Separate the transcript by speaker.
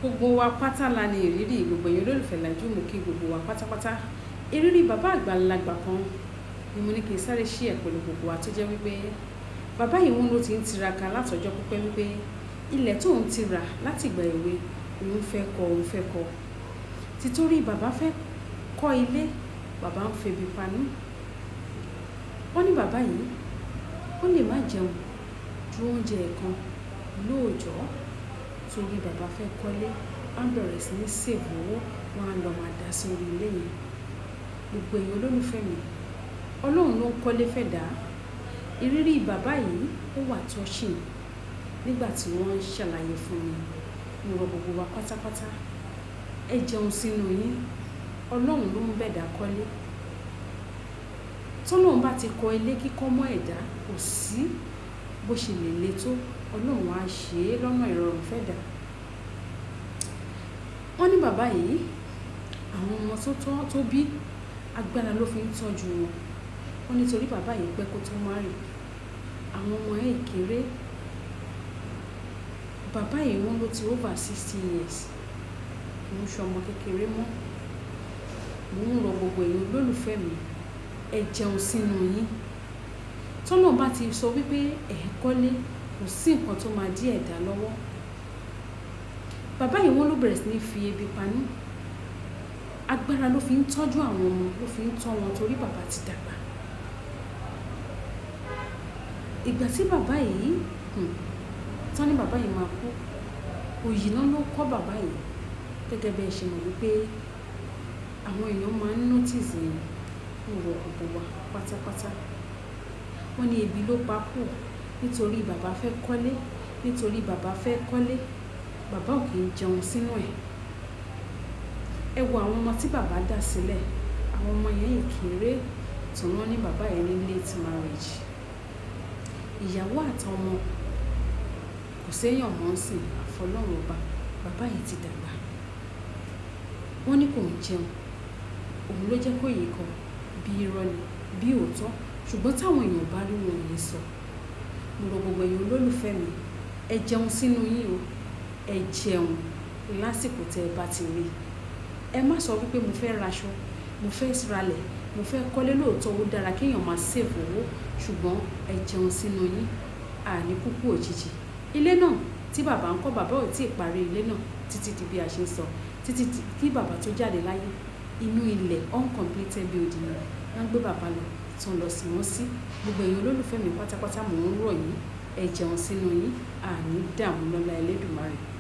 Speaker 1: gbogbo wa pátá la ní ìrírí gbogbo èèyàn olólùfẹ́ làjú mú kí gbogbo wa pátápátá ìrírí bàbá àgbàlagbà kan ni mo ní kí n sáré ṣí ẹ̀ pẹ̀lú gbogbo wa tó jẹ́ wípé bàbá yìí wọn ló ti ń tiraka látọjọ́ pípẹ́ wípé ilẹ̀ tó ń ti rà láti ìgbà èwe òun fẹ́ kọ́ òun fẹ́ kọ́ títorí bàbá fẹ́ kọ́ ilé bàbá ń febi panú wọ́n ní bàbá yìí ó lè má jẹun ju oúnjẹ kan lóòjọ́ torí bàbá fẹ́ kọ́lé wọ́n bẹ̀rẹ̀ sí ní sèbù owó wọn á lọ máa dá sórí ilé yẹn gbogbo èèyàn olólùfẹ́ mi ọlọ́run ló ń kọ́lé fẹ́ dá ìrírí bàbá yìí ó wà touching nígbà tí wọ́n ń ṣàlàyé fún mi mo rọ gbogbo wa pátápátá ẹ jẹun sínú yín ọlọ́run ló ń bẹ̀dá kọ́lé tọ́lọ́run bá ti kọ ilé kíkọ́ mọ́ ẹ̀dá kò sí bó ṣe lè le tó ọlọ́run á ṣe é lọ́nà ìrọ̀rùn fẹ́ dà wọ́n ní bàbá yìí àwọn ọmọ tó tọ́ tó bí agbára ló fi ń tọ́jú wọn wọ́n nítorí bàbá yìí pẹ́ kó tó má rì àwọn ọmọ ẹ̀ kéré bàbá yìí wọ́n ló ti over sixty years kì í ṣe ọmọ kékeré mọ́ mò ń rọ gbogbo èèyàn olólùfẹ́ mi ẹ jẹun sínú yín tọ́nà bá ti sọ wípé ẹ̀ kọ́lé kò sí nǹkan tó máa dí ẹ̀dá lọ́wọ́ bàbá yìí wọ́n ló bẹ̀rẹ̀ sí ní fi ebi panú agbára ló fi ń tọ́jú àwọn ọmọ ló fi ń tọ́ wọn torí bàbá ti dàgbà ìgbà tí bàbá yìí tán ní bàbá yìí máa kú òyì náà ló kọ́ bàbá yìí gẹ́gẹ́ bí ẹ ṣe mọ̀ wípé àwọn èèyàn máa ń notice yẹn ń wọ gbogbo wa pátápátá wọ́n ní ebi ló pa kù nítorí bàbá fẹ́ kọ́lé nítorí bàbá fẹ́ kọ́lé bàbá ò kì í jẹun sínú ẹ̀ ẹ wo àwọn ọmọ tí bàbá dá sílẹ̀ àwọn ọmọ yẹn ìkéré tí wọ́n ní bàbá yẹn ní late marriage ìyàwó àtọmọ kò séèyàn mọ́ sí àfọlọ́run ọba bàbá yìí ti dàgbà wọ́n ní kò ń jẹun òun ló jẹ́ kó yìí kan bí irọ́ ni bí òótọ́ ṣùgbọ́n táwọn èèyàn bá rí wọn yìí sọ mo rọ gbogbo èèyàn olólùfẹ́ mi ẹ jẹun sínú yín o ẹ jẹun lásìkò tẹ ẹ bá ti rí ẹ má sọ wípé mo fẹ́ raṣọ mo fẹ́ ralẹ̀ mo fẹ́ kọ́lé lóòótọ́ ó dára kéèyàn máa sèvò owó ṣùgbọ́n ẹ jẹun sínú yín àní kúkú òjijì ilé náà tí bàbá ń kọ́ bàbá ò tí ì parí ilé náà títí di bí a ṣe ń sọ títí kí bàbá tó jáde láyé inú ilẹ̀ uncompleted building rẹ̀ wọ́n gbé bàbá lọ tó ń lọ sí wọn sí gbogbo èèyàn olólùfẹ́ mi pátápátá mò ń rọ̀ yín ẹ jẹun sínú yín àní dààmú lọ́lá Ẹlẹ́dùmarè